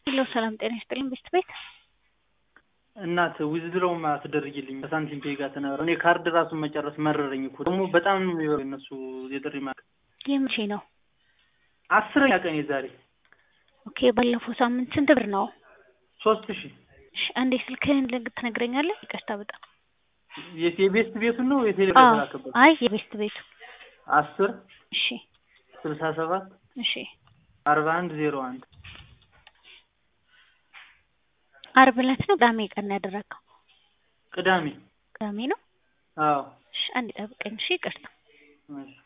ሄሎ ሰላም ጤና ይስጥልኝ ቤስት ቤት እናት ዊዝድሮው አትደርጊልኝ ከሳንቲም ፔ ጋር ተናግረው እኔ ካርድ ራሱን መጨረስ መረረኝ እኮ ደግሞ በጣም ነው የሚበሉ እነሱ የጥሪ ማ የመቼ ነው? አስረኛ ቀን የዛሬ ኦኬ ባለፈው ሳምንት ስንት ብር ነው? ሶስት ሺህ እሺ አንዴ ስልክህን ልግ ትነግረኛለህ? ይቅርታ በጣም የት- የቤስት ቤቱን ነው የቴሌ አዎ ተላከበት አይ የቤስት ቤቱ አስር እሺ ስልሳ ሰባት እሺ አርባ አንድ ዜሮ አንድ አርብ ዕለት ነው ቅዳሜ ቀን ነው ያደረገው? ቅዳሜ ቅዳሜ ነው። አዎ እሺ አንዴ ጠብቀኝ እሺ ይቅርታ እሺ